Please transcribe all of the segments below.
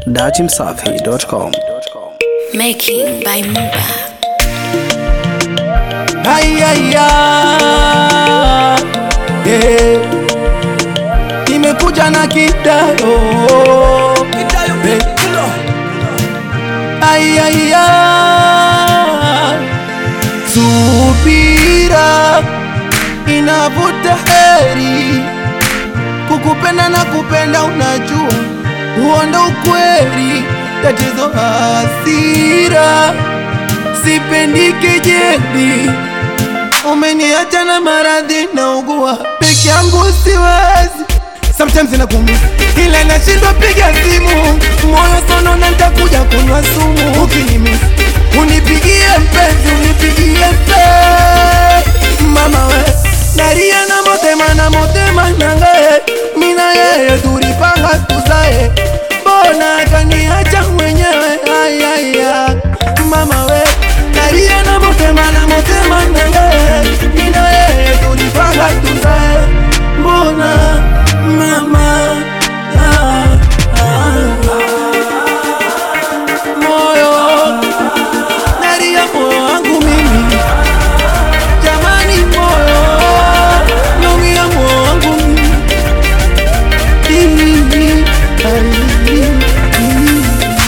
dachimsafi.com. Making by Muba. Ay, ay, ay. Yeah. Imekuja na kidayo Eh. Ay, ay, ay. Subira inavuta heri, kukupenda na kupenda, unajua huo ndo ukweli. Tatizo hasira, sipendi kejeli umeniacha na maradhi na ugua peke yangu siwezi sometimes inakuumiza ila nashindwa piga simu moyo sono na nitakuja kunywa sumu ukinimisi unipigie mpenzi unipigie mpe mama we naria na motema na motema nangae mina yeye tulipanga tuzae mbona kaniacha mwenyewe ayaya mama we naria na motema na motema nangae mina yeye tulipanga tuzae mbona mama ah, ah, moyo naria moyo wangu mimi jamani moyo naumia moyo wangu mimi Ii, ai, ii,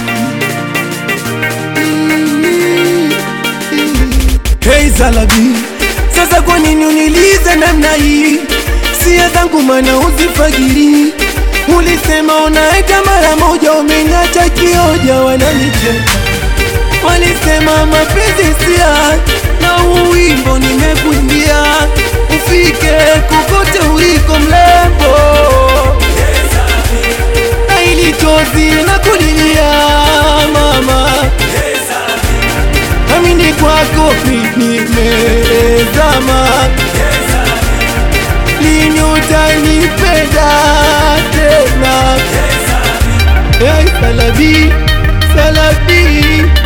ii, ii. Hey Zalabi, sasa kwa nini unilize namna hii? Sia zangu mana uzifagiri, ulisema unaenda mara moja, umeniacha kioja, wananicheka walisema mapenzi sia na uwimbo nimekuimbia, ufike kokote uliko mlembo, na ili chozi na kulilia mama amini kwako nimezama, lini utanipenda tena? Hey, Salabi, Salabi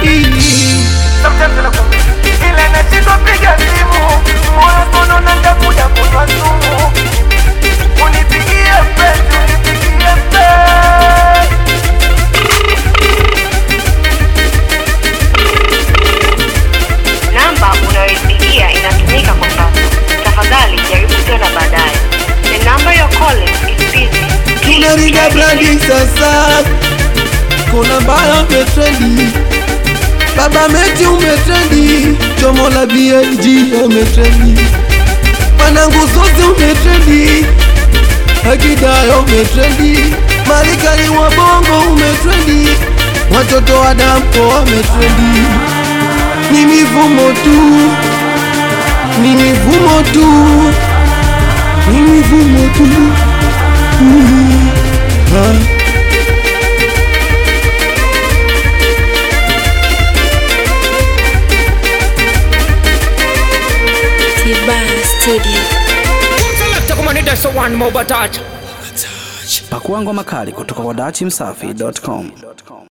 ila nashindwa piga simu, moyo sono na nitakuja kunywa sumu. Unipigie mpenzi, unipigie mpenzi Namba unayoipigia inatumika kwa sasa. Tafadhali jaribu tena baadaye. The number you're calling is busy. Please tunaringa try brandi again. sasa, kuna mbaya umetrendi, baba meti umetrendi, chomo la BLG umetrendi, wanangu sosi umetrendi, akidayo umetrendi, malikani wa bongo umetrendi, watoto wa dampo wametrendi, ni mivumo tu, ni mivumo tu, ni mivumo tu. Mm. Ah. Tiba Studio. Select kumanides one more batata. Pakua ngoma kali kutoka kwa dachimsafi.com.